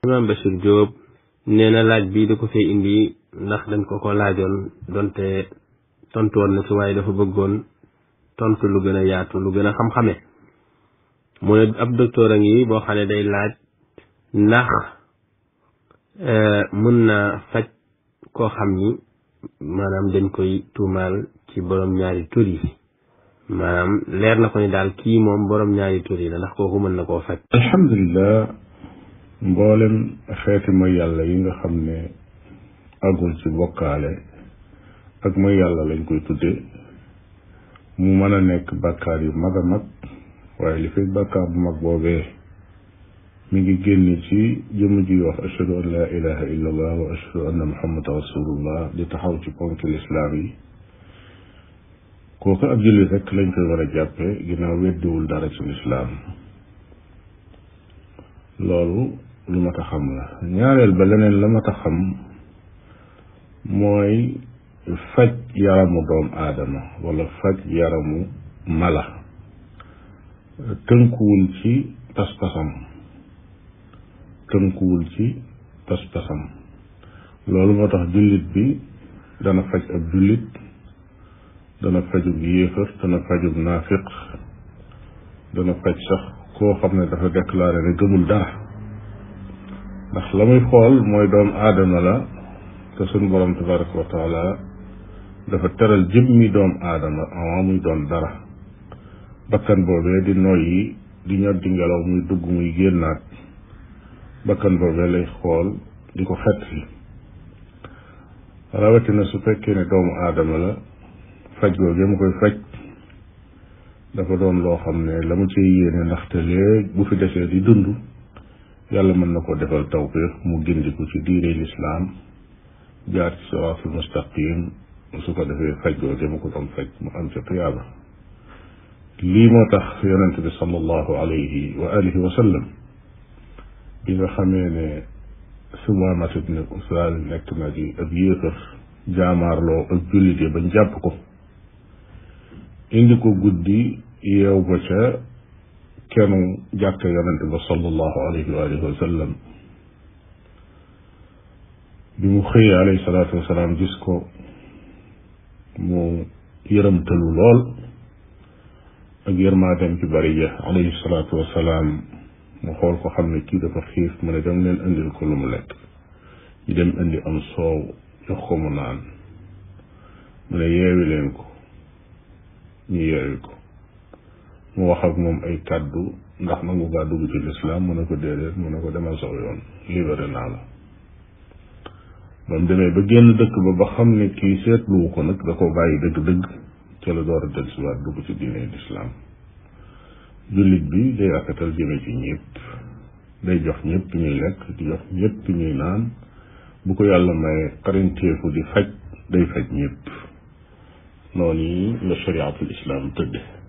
Imam Bachir Diop nee na laaj bi da ko fee indi ndax dañ ko ko laajoon donte tontu woon na ci waaye dafa bëggoon tontu lu gën a yaatu lu gën a xam-xame mu ne ab docteur a ngi boo xam ne day laaj ndax mën na faj koo xam ni maanaam dañ koy tuumaal ci borom ñaari tur yi maanaam leer na ko ni daal kii moom borom ñaari tur yi la ndax kooku mën na koo faj alhamdulilah mboolem xeeti mooy yàlla yi nga xam ne agul ci bokkaale ak mooy yàlla lañ koy tudde mu mën a nekk bàkkaar yu mag a mag waaye li fay bàkkaar bu mag boobee mi ngi génn ci jëmm ji wax ashhadu an la ilaha illa allah wa ashhadu anna muhammadan rasulullah di taxaw ci ponk lislaam yi kooku ab jullit rek lañ koy war a jàppe ginnaaw weddiwul dara ci lislaam loolu lu mat a xam la ñaareel ba leneen la mat a xam mooy faj yaramu doom aadama wala faj yaramu mala tënkuwul ci pas-pasam tënkuwul ci pas-pasam loolu moo tax jullit bi dana faj ab jullit dana fajub yéefar dana fajub naafiq dana faj sax koo xam ne dafa déclaré ne gëmul dara ndax la muy xool mooy doomu aadama la te suñ borom tabaraka wa taala dafa teral jëmmi doomu aadama avant muy doon dara bakkan boobee di noyyi di ñor di ngelaw muy dugg muy génnaat bakkan boobee lay xool di ko xet li rawatina su fekkee ne doomu aadama la faj googee mu koy faj dafa doon loo xam ne la mu ciy yéene ndaxte léegi bu fi desee di dund yàlla mën na ko defal tawfiq mu gindiku ci diine lislaam jaar ci siraatul mustaqim su ko defee faj googee mu ko doon faj mu am ca tuyaaba lii moo tax yonent bi sallallahu alayhi wa alihi wa sallam bi nga xamee ne Sumaamat ibn Usaal nekk na di ab yéefar jaamaarloo ak jullit yi bañ jàpp ko indi ko guddi yeew ba ca kenu jàkka yonente ba sallallahu alayhi wa alihi wa sallam bi mu xëyee alayhi salaatu wasalaam gis ko mu yërëmtalu lool ak yërmaatem ci bari ja alayhi salaatu wasalaam mu xool ko xam ne kii dafa xiif mu ne dem leen indil ko lu mu lekk ñu dem indi am soow jox ko mu naan mu ne yeewi leen ko ñu yeewi ko mu wax ak moom ay kàddu ndax nangu ngaa dugg ci lislaam mu ne ko déedéet mu ne ko demal saw yoon libéré naa la ba mu demee ba génn dëkk ba ba xam ne kii seetluwu ko nag da ko bàyyi dëgg-dëgg ca la door a del siwaat dugg ci diine lislaam jullit bi day rafetal jëme ci ñëpp day jox ñëpp ñuy lekk di jox ñëpp ñuy naan bu ko yàlla may xarinteefu di faj day faj ñëpp noonu yi la shariatul islam tëdde